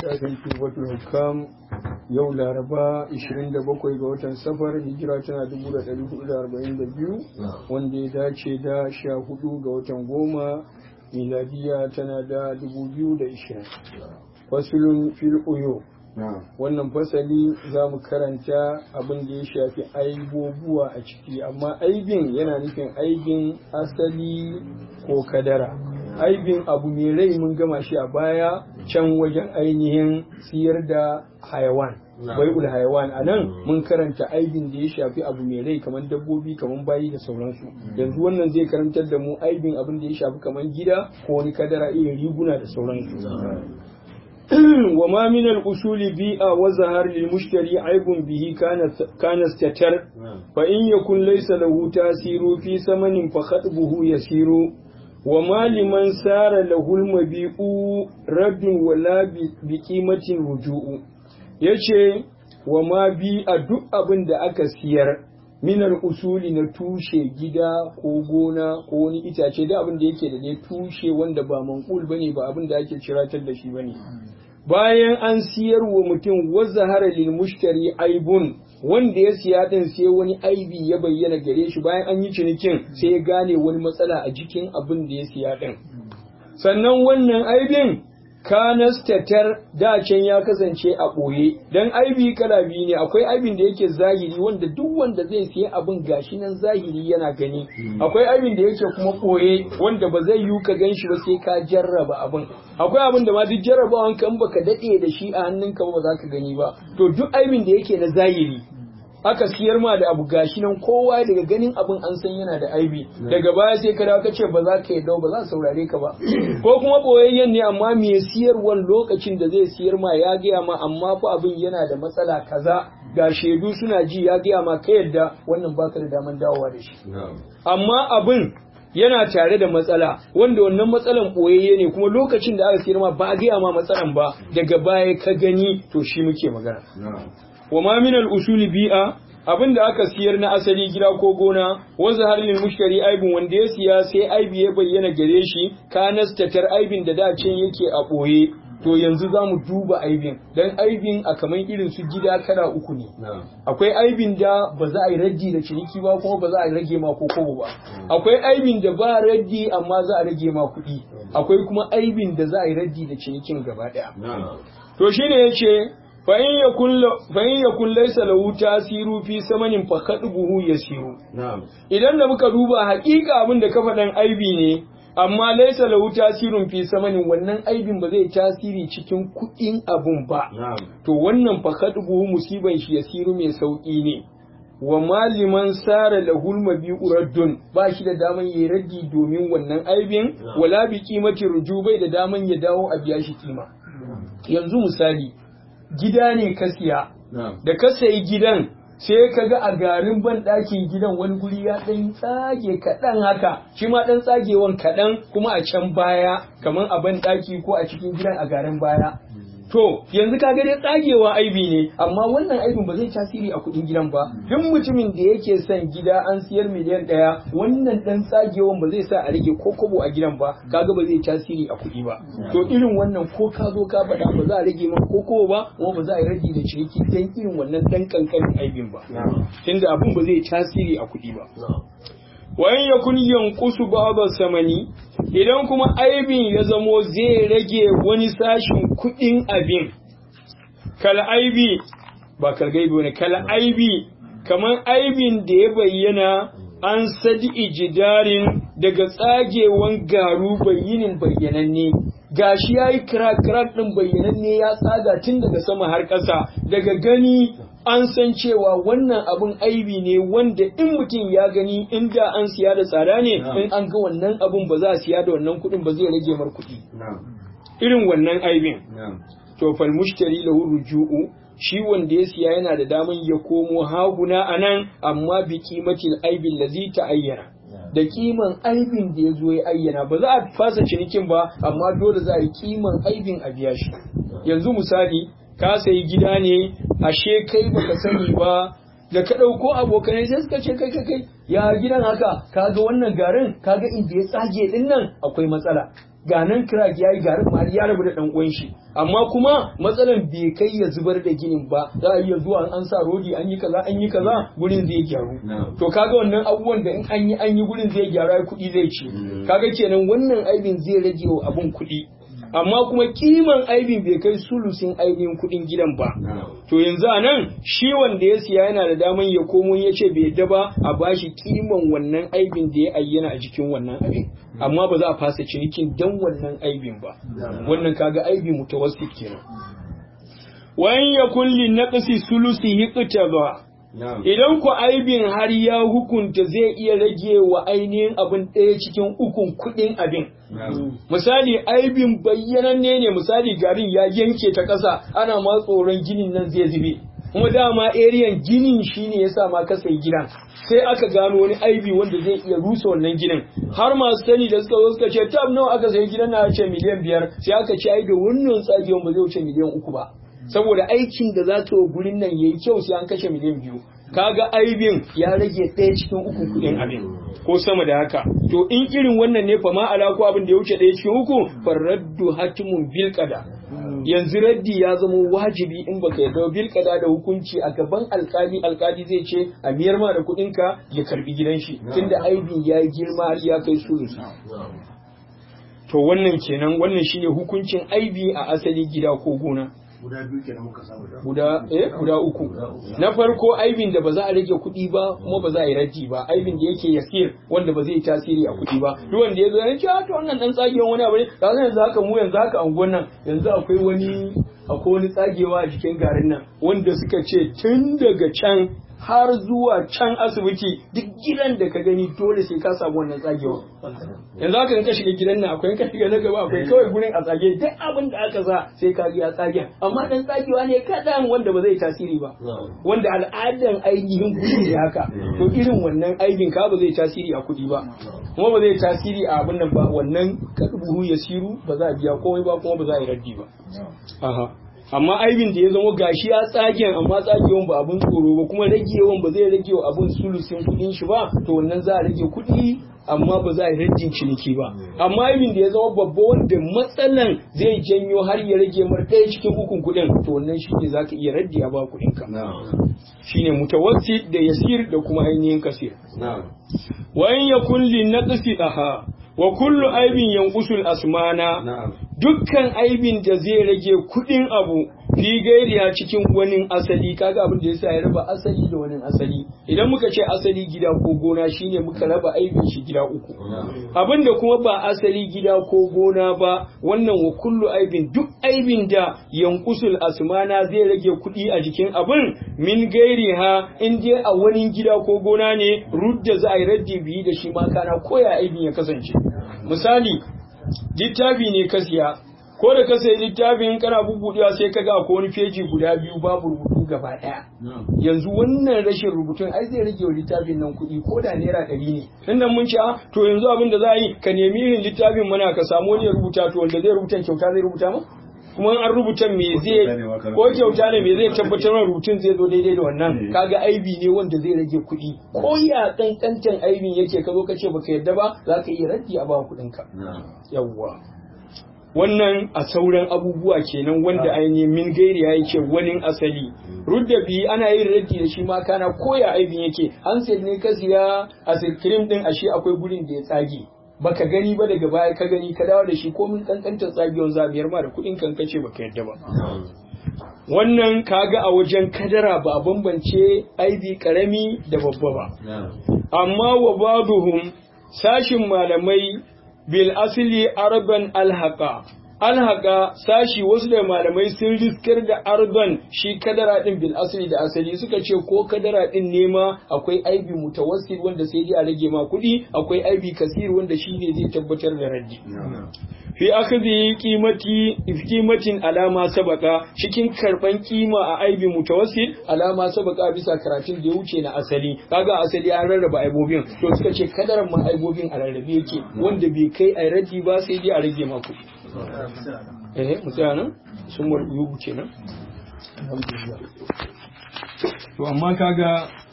littafin tubatul hukam yau laraba 27 ga watan safar hijira tana 1442 wanda ya dace da 14 ga watan goma miladiya tana da 2020 fasulun fil uyo wannan fasali za mu karanta abin da ya shafi aibobuwa a ciki amma aibin yana nufin aibin asali ko kadara aibin abu mai rai mun gama shi a baya can wajen ainihin siyar da hayawan bai'ul hayawan a nan mun karanta aibin da ya shafi abu mai rai kamar dabbobi kamar bayi da sauransu yanzu wannan zai karantar da mu aibin abin da ya shafi kamar gida ko wani kadara irin riguna da sauransu وما من الأصول بيئة وظهر للمشتري عيب به كان استتر فإن يكن ليس له تأثير في ثمن فخطبه يسير وما لمن سار له المبيع رد ولا بقيمة رجوع yace wa ma bi a duk abin da aka siyar minar usuli na tushe gida ko gona ko wani itace da abin da yake da ne tushe wanda ba manqul bane ba abin da ake ciratar da shi bane bayan an siyar wa mutum wazahara lil mushtari aibun wanda ya siya din sai wani aibi ya bayyana gare shi bayan an yi cinikin sai ya gane wani matsala a jikin abin da ya siya din sannan wannan aibin kanastatar dacen ya kasance a ɓoye don aibi kala biyu ne akwai aibin da yake zahiri wanda duk wanda zai siya abin gashi nan zahiri yana gani akwai aibin da yake kuma ɓoye wanda ba zai yiwu ka gan shi ba sai ka jarraba abin akwai abin da ma duk jarrabawan kan baka daɗe da shi a hannunka ba za ka gani ba to duk aibin da yake na zahiri aka siyar ma da abu gashi nan kowa daga ganin abin an san yana da aibi daga baya sai ka dawo ka ce ba za ka yi dau ba za saurare ka ba ko kuma boyayyen ne amma me siyarwan lokacin da zai siyar ma ya gaya ma amma fa abin yana da matsala kaza ga shaidu suna ji ya gaya ma ka yadda wannan baka da daman dawowa da shi amma abin yana tare da matsala wanda wannan matsalan boyayye ne kuma lokacin da aka siyar ma ba a gaya ma matsalan ba daga baya ka gani to shi muke magana wa ma min al-usuli bi'a abin da aka siyar na asali gida ko gona wanzu har lil mushtari aibin wanda ya siya sai aibi ya bayyana gare shi kanastatar aibin da da can yake a boye to yanzu za mu duba aibin dan aibin a kaman irin su gida kala uku ne akwai aibin da ba za a yi raddi da ciniki ba kuma ba za a rage ma ko kobo ba akwai aibin da ba raddi amma za a rage ma kuɗi akwai kuma aibin da za a yi raddi da cinikin gaba ɗaya to shine yace fa'in ya kun laisa lahu tasiru fi samanin buhu ya siru. Idan da muka duba haƙiƙa abin da kafaɗan aibi ne, amma laisa lahu tasirun fi samanin wannan aibin ba zai tasiri cikin kuɗin abun ba. To wannan buhu musiban shi ya siru mai sauƙi ne. Wa maliman sara lahul mabi'u raddun ba shi da daman yayi raddi domin wannan aibin wala bi kimati rujubai da daman ya dawo a biya shi kima. Yanzu misali, gida ne ka siya da ka sayi gidan sai ka ga a garin ban ɗakin gidan wani guri ya ɗan tsage kaɗan haka shi ma ɗan tsagewan kaɗan kuma a can baya kamar a ban ɗaki ko a cikin gidan a garin baya to yanzu ka ga dai tsagewa aibi ne amma wannan aibin ba zai tasiri a kuɗin gidan ba duk mutumin da yake son gida an siyar miliyan ɗaya wannan ɗan tsagewan ba zai sa a rage ko kobo a gidan ba kaga ba zai tasiri a kuɗi ba to irin wannan ko ka zo ka faɗa ba za a rage maka ko kobo ba kuma ba za a yi rage da ciniki dan irin wannan ɗan kankanin aibin ba tunda abin ba zai tasiri a kuɗi ba wayan ya kun yankusu ba'da samani idan kuma aibin ya zamo zai rage wani sashin kuɗin abin kal aibi ba kalgaibi wani kal aibi kamar aibin da ya bayyana an sadi ijidarin daga tsagewan garu bayyinin bayyananne gashi yayi crack crack din bayyananne ya tsaga tun daga sama har ƙasa daga gani an san cewa wannan abun aibi ne wanda in mutum ya gani inda an siya da tsada ne in an ga wannan abun ba za a siya da wannan kuɗin ba zai rage mar kuɗi irin wannan aibin to fal mushtari lahu ruju'u shi wanda ya siya yana da daman ya komo haguna anan amma bi kimatil aibin lazi ta ayyana da kiman aibin da ya zo ya ayyana ba za a fasa cinikin ba amma dole za a yi kiman aibin a biya shi yanzu misali ka sayi gida ne ashe kai baka sani ba da ka ɗauko abokanai sai suka ce kai kai kai ya gidan haka kaga wannan garin kaga inda ya tsage din nan akwai matsala ga nan crack yayi garin ma ya rabu da dan uwan shi amma kuma matsalan bai kai ya zubar da ginin ba za a iya zuwa an sa rodi an yi kaza an yi kaza gurin zai gyaru to kaga wannan abubuwan da in an yi an yi gurin zai gyaru kuɗi zai ci kaga kenan wannan aibin zai rage wa abun kuɗi amma kuma kiman aibin bai kai sulusin ainihin kuɗin gidan ba to yanzu a nan shi wanda ya siya yana da daman ya komo ya ce bai yadda ba a bashi kiman wannan aibin da ya ayyana a jikin wannan abin amma ba za a fasa cinikin dan wannan aibin ba wannan kaga aibi mutawassit kenan wayan ya kulli naqsi sulusi hiqtaba idan ku aibin har ya hukunta zai iya rage wa ainihin abin ɗaya cikin ukun kuɗin abin misali aibin bayyananne ne misali garin ya yanke ta ƙasa ana ma tsoron ginin nan zai zube kuma dama eriyan ginin shine ya sa ma ka sai gidan sai aka gano wani aibi wanda zai iya rusa wannan ginin har masu sani da suka zo suka ce tab nawa aka sayi gidan na ce miliyan biyar sai aka ce ai da wannan tsagewan ba zai wuce miliyan uku ba saboda aikin da za ta gurin nan yayi kyau sai an kashe miliyan biyu kaga aibin ya rage ɗaya cikin uku kuɗin abin ko sama da haka to in irin wannan ne fa ma ala ko abin da ya wuce ɗaya cikin uku faraddu hatimun bil qada yanzu raddi ya zama wajibi in baka yarda bil qada da hukunci a gaban alkali alkali zai ce a miyar ma da kuɗin ka ya karbi gidan shi tunda aibin ya girma har ya kai sulusi to wannan kenan wannan shine hukuncin aibi a asali gida ko gona guda biyu kenan muka samu da guda eh guda uku na farko aibin da ba za a rage kuɗi ba kuma ba za a yi raji ba aibin da yake yasir wanda ba zai yi tasiri a kuɗi ba duk wanda ya zo ya ce to wannan dan tsagewan wani abu ne ka san yanzu haka mu yanzu haka angon nan yanzu akwai wani akwai wani tsagewa a jikin garin nan wanda suka ce tun daga can har zuwa can asibiti duk gidan da ka gani dole sai ka samu wannan tsagewa yanzu haka in ka shiga gidan nan akwai in ka shiga na gaba akwai kawai gurin a tsage duk abin da aka sa sai ka ya tsage amma dan tsagewa ne kadan wanda ba zai tasiri ba wanda al'adan ainihin kuɗi ne haka to irin wannan aibin ka ba zai tasiri a kuɗi ba kuma ba zai tasiri a abin nan ba wannan buhu ya siru ba za a biya komai ba kuma ba za a yi raddi ba aha amma aibin da ya zama gashi ya tsagen amma tsagewan ba abun tsoro ba kuma ragewan ba zai rage wa abun sulusin kudin shi ba to wannan za a rage kudi amma ba za a yi rajin ciniki ba amma aibin da ya zama babba wanda matsalan zai janyo har ya rage mar ɗaya cikin ukun kudin to wannan shi ne za ka iya raddi a ba kudin ka shine mutawassit da yasir da kuma ainihin kasir wa in yakun li naqsi aha wa kullu aibin yanqusul asmana dukkan aibin da zai rage kudin abu fi gairiya cikin wani asali kaga abin da yasa ya raba asali da wani asali idan muka ce asali gida ko gona shine muka raba aibin shi gida uku abin da kuma ba asali gida ko gona ba wannan wa kullu aibin duk aibin da yankusul asmana zai rage kudi a jikin abin min gairiha in dai a wani gida ko gona ne rudda za a yi raddi biyu da shi ma kana koya aibin ya kasance misali littafi ne ka siya ko da ka sayi littafin kana bubbudewa sai ka ga ko wani feji guda biyu babu rubutu gaba daya yanzu wannan rashin rubutun ai zai rage wa littafin nan kuɗi ko da naira ɗari ne tun mun ce to yanzu abin da za a yi ka nemi irin littafin mana ka samu wani ya rubuta to wanda zai rubuta kyauta zai rubuta ma kuma an rubuta me zai ko kyauta ne me zai tabbatar da rubutun zai zo daidai da wannan kaga aibi ne wanda zai rage kuɗi ko ya kankantan aibin yake ka zo ka ce baka yadda ba za ka iya raddi a ba kuɗin ka yawwa wannan a sauran abubuwa kenan wanda ainihin min gairi ya yake wani asali rudda bi ana yin raddi da shi ma kana koya aibin yake hansel ne ka siya a cream din ashe akwai gurin da ya tsage baka gani ba daga baya ka gani ka dawo da shi ko min kankantar tsagewar zabiyar ma da kuɗin kan kace baka yadda ba wannan kaga a wajen kadara ba bambance aibi karami da babba ba amma wa baduhum sashin malamai bil asli arban alhaqa alhaqa sashi wasu da malamai sun riskar da arban shi kadara din bil asli da asali suka ce ko kadara din nema akwai aibi mutawassil wanda sai dai a rage ma kuɗi akwai aibi kasir wanda shi ne zai tabbatar da raddi fi akhdhi qimati qimatin alama sabaka cikin karban kima a aibi mutawassil alama sabaka bisa karatun da ya wuce na asali kaga asali an rarraba aibobin to suka ce kadaran ma aibobin a rarrabe yake wanda bai kai a raddi ba sai dai a rage ma kuɗi eh mutane sun mu kenan to amma kaga